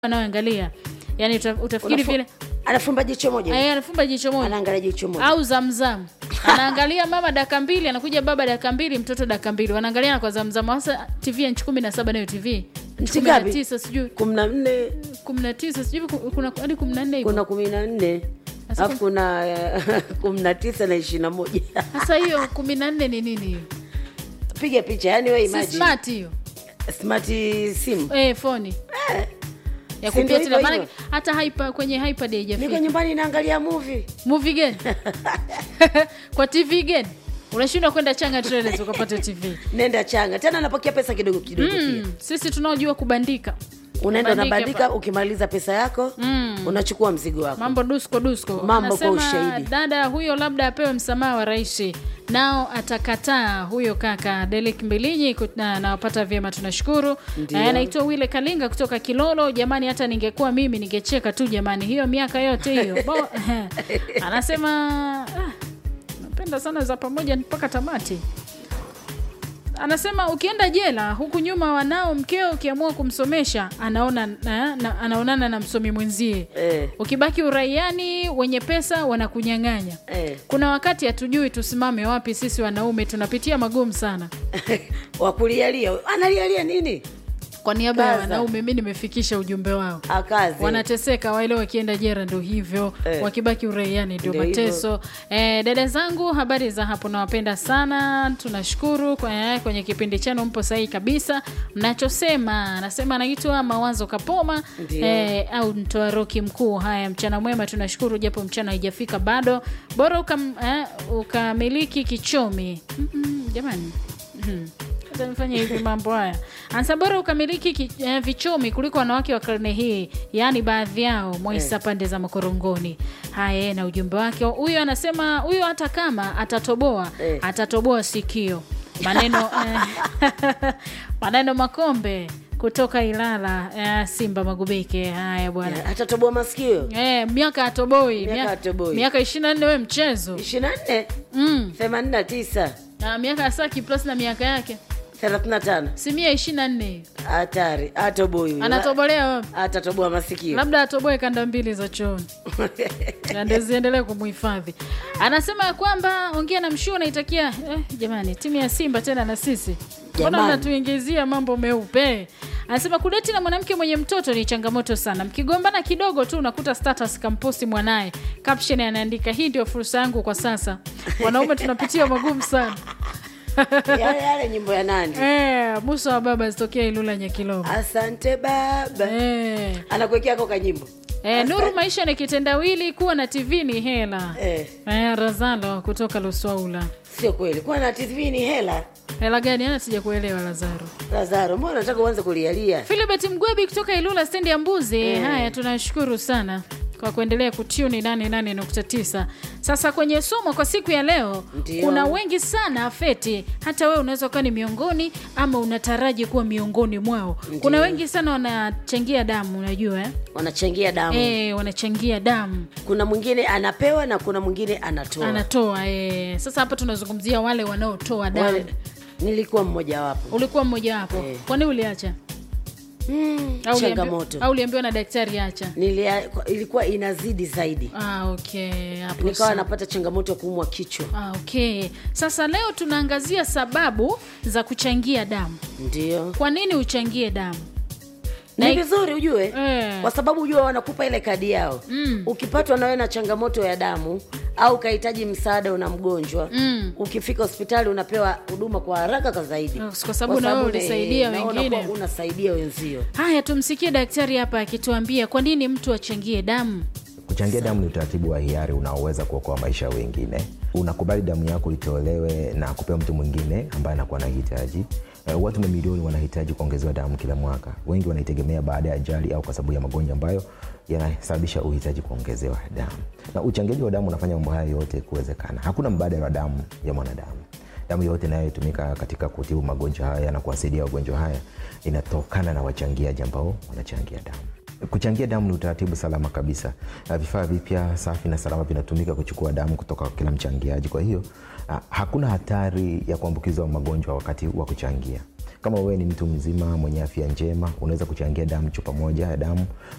anaoangalia yani uta, utafikiri Unafu- vile anafumba jicho moja eh, anafumba jicho moja anaangalia jicho moja au zamzam anaangalia mama dakika mbili anakuja baba dakika mbili mtoto dakika mbili wanaangaliana kwa zamzam hasa tv ya nchi kumi na saba nayo tv Nchi kumi na ngapi? tisa sijui kumi na nne kumi na tisa sijui ku- kuna hadi kumi na nne hivyo kuna kumi na nne Sasa alafu kuna eh, kumi na tisa na ishirini na moja sasa hiyo kumi na nne ni nini hiyo piga picha yani we si imagine smart hiyo smart simu eh, foni Eh, ya Si ndio kupia tena hivyo maana hivyo? hata hyper, kwenye hypad niko haijafika nyumbani naangalia movie movie gani kwa tv gani unashindwa kwenda changa trailers ukapata tv nenda changa tena napokea pesa kidogo kidogo pia mm, sisi tunaojua kubandika unaenda Bandike unabandika hapa. ukimaliza pesa yako Mm. unachukua mzigo wako mambo dusko dusko Mambo kwa Anasema ushahidi. dada huyo labda apewe msamaha wa rais nao atakataa huyo kaka delik mbilinyi kut- na nawapata vyema tunashukuru Ndio. Eh, anaitwa wile kalinga kutoka kilolo jamani hata ningekuwa mimi ningecheka tu jamani hiyo miaka yote hiyo Bo- anasema ah, napenda sana za pamoja mpaka tamati anasema ukienda jela huku nyuma wanao mkeo ukiamua kumsomesha anaona na, na, anaonana na msomi mwenzie eh, ukibaki uraiani wenye pesa wanakunyang'anya eh. kuna wakati hatujui tusimame wapi sisi wanaume tunapitia magumu sana wakulialia analialia nini kwa niaba ya Kaza. wanaume mi nimefikisha ujumbe wao akazi wanateseka waile wakienda jera ndo hivyo Eh. wakibaki uraiani ndio Ndio hivyo. mateso eh, dada zangu habari za hapo nawapenda sana tunashukuru kwa, eh, kwenye kipindi chenu mpo sahihi kabisa mnachosema anasema anaitwa mawazo kapoma Ndio. eh, au mtoa roki mkuu haya mchana mwema tunashukuru japo mchana haijafika bado bora ukam, eh, ukamiliki kichomi Mm-mm, jamani Mhm. Hata nifanye hivi mambo haya ansa bora ukamiliki ki, eh, vichomi kuliko wanawake wa karne hii yaani baadhi yao mwaisa pande za makorongoni haya na ujumbe wake huyo anasema huyo hata kama atatoboa Eh. atatoboa sikio maneno eh, maneno makombe kutoka ilala eh, simba magubike haya bwana atatoboa masikio Eh, miaka atoboi Miaka hatoboi. miaka ishiri na nne we mchezo ishirini na nne mm. themanini na tisa na miaka ya saki plus na miaka yake thelathini na tano si mia ishiri na nne hatari atoboi huyu. anatobolea wapi atatoboa masikio labda atoboe kanda mbili za chooni na ndio ziendelee kumhifadhi anasema ya kwamba ongea na mshuu naitakia eh, jamani timu ya simba tena na sisi mbona Jamani. mnatuingizia mambo meupe anasema kudeti na mwanamke mwenye mtoto ni changamoto sana mkigombana kidogo tu unakuta status kamposti mwanaye caption anaandika hii ndio fursa yangu kwa sasa wanaume tunapitia magumu sana yale yale nyimbo ya nandi eh, musa wa baba zitokea ilula nyakilomo asante baba eh. anakuwekea ako kanyimbo Eh, nuru maisha ni kitendawili kuwa na tv ni hela eh, eh, razalo kutoka luswaula sio kweli kuwa na tv ni hela hela gani ana sija kuelewa lazaro lazaro mbona nataka uanze kulialia filibert mgwebi kutoka ilula stendi ya mbuzi haya tunashukuru sana kwa kuendelea kutuni 88.9 sasa kwenye somo kwa siku ya leo Ndio. kuna wengi sana feti hata wewe unaweza ukawa ni miongoni ama unataraji kuwa miongoni mwao kuna wengi sana wanachangia damu unajua eh? wanachangia damu Eh, wanachangia damu kuna mwingine anapewa na kuna mwingine anatoa anatoa eh. sasa hapa tunazungumzia wale wanaotoa damu Wale, nilikuwa mmojawapo ulikuwa mmoja wapo Eh. kwani uliacha mm, Au uliambi- changamoto au uliambiwa na daktari acha Nilia, ilikuwa inazidi zaidi ah, okay hapo nikawa sawa. napata changamoto ya kuumwa kichwa Ah, okay sasa leo tunaangazia sababu za kuchangia damu ndio kwa nini uchangie damu ni Na- vizuri ujue Eh. kwa sababu ujue wanakupa ile kadi yao Mm. ukipatwa nawe na changamoto ya damu au ukahitaji msaada una mgonjwa Mm. ukifika hospitali unapewa huduma kwa haraka kwa zaidi kwa sababu na wewe eh, ulisaidia na wengine. unakuwa unasaidia wenzio haya tumsikie daktari hapa akituambia kwa nini mtu achangie damu Kuchangia damu ni utaratibu wa hiari unaoweza kuokoa maisha ya wengine. Unakubali damu yako itolewe na kupewa mtu mwingine ambaye anakuwa anahitaji. Uh, watu mamilioni wanahitaji kuongezewa damu kila mwaka. Wengi wanaitegemea baada ya ajali au kwa sababu ya magonjwa ambayo yanasababisha uhitaji kuongezewa damu. Na uchangiaji wa damu unafanya mambo haya yote kuwezekana. Hakuna mbadala wa damu ya mwanadamu. Damu yote inayotumika katika kutibu magonjwa haya na kuwasaidia wagonjwa haya inatokana na wachangiaji ambao wanachangia damu. Kuchangia damu ni utaratibu salama kabisa. Na Vifaa vipya safi na salama vinatumika kuchukua damu kutoka kwa kila mchangiaji. Kwa hiyo ah, hakuna hatari ya kuambukizwa magonjwa wakati wa kuchangia. kama wewe ni mtu mzima mwenye afya njema unaweza kuchangia damu chupa moja ya damu